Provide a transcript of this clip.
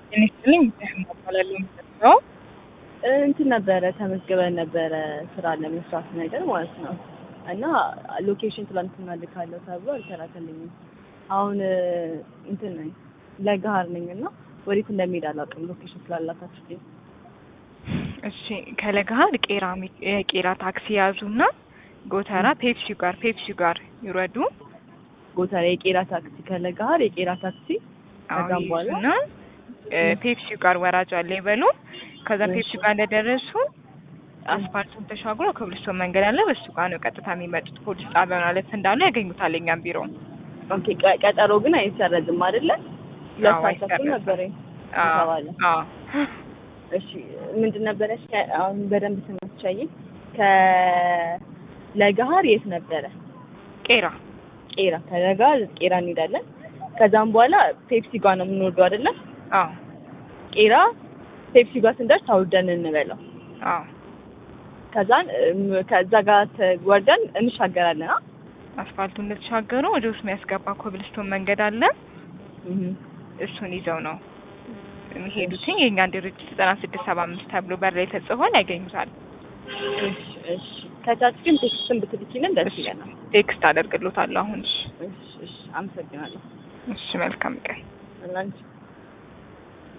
ጤና ይስጥልኝ እባላለሁ የምሰራው እንትን ነበረ ተመዝግበን ነበረ ስራ ለመስራት ነገር ማለት ነው። እና ሎኬሽን ትላንትና ልካለሁ ተብሎ አልተላከልኝም። አሁን እንትን ነኝ ለገሀር ነኝ እና ወዴት እንደሚሄድ አላውቅም ሎኬሽን ስላላካችሁልኝ። እሺ ከለገሀር ቄራ ሚ- የቄራ ታክሲ ያዙና ጎተራ ፔፕሲ ጋር ፔፕሲ ጋር ይውረዱ። ጎተራ የቄራ ታክሲ ከለገሀር የቄራ ታክሲ ከዛም በኋላ ይዙና ፔፕሲ ጋር ወራጅ አለ ይበሉ። ከዛ እሺ። ፔፕሲ ጋር እንደደረሱ አስፋልቱን ተሻግሮ ከብልስቶን መንገድ አለ። በሱ ጋር ነው ቀጥታ የሚመጡት። ፖሊስ ጣቢያውን አለፍ እንዳሉ ያገኙታል የኛን ቢሮ። ኦኬ ቀ- ቀጠሮ ግን አይሰረዝም አይደለ? ሁለት አዎ፣ ሰዓት ተኩል አይሰረዝም። ነበረኝ አዎ ተባለ። አዎ እሺ ምንድን ነበረች? ከ- አሁን በደንብ ስናስቻይ ከለገሀር የት ነበረ? ቄራ ቄራ ከለገሀር ቄራ እንሄዳለን። ከዛም በኋላ ፔፕሲ ጋር ነው የምንወርደው አይደለ? አዎ ቄራ ፔፕሲ ጋር ስንደርስ ታውርደን እንበላው። አዎ ከዛን እም፣ ከዛ ጋር ወርደን እንሻገራለን። አ አስፋልቱን እንደተሻገሩ ወደ ውስጥ የሚያስገባ ኮብልስቶን መንገድ አለ። እህ እሱን ይዘው ነው የሚሄዱትኝ። የእኛን ድርጅት ዘጠና ስድስት ሰባ አምስት ተብሎ በር ላይ ተጽፏል፣ ያገኙታል። እሺ እሺ። ከታች ግን ቴክስትን ብትልኪልን ደስ ይለናል። ቴክስት አደርግሎታለሁ አሁን። እሺ እሺ እሺ። አመሰግናለሁ። እሺ፣ መልካም ቀን። እናንቺ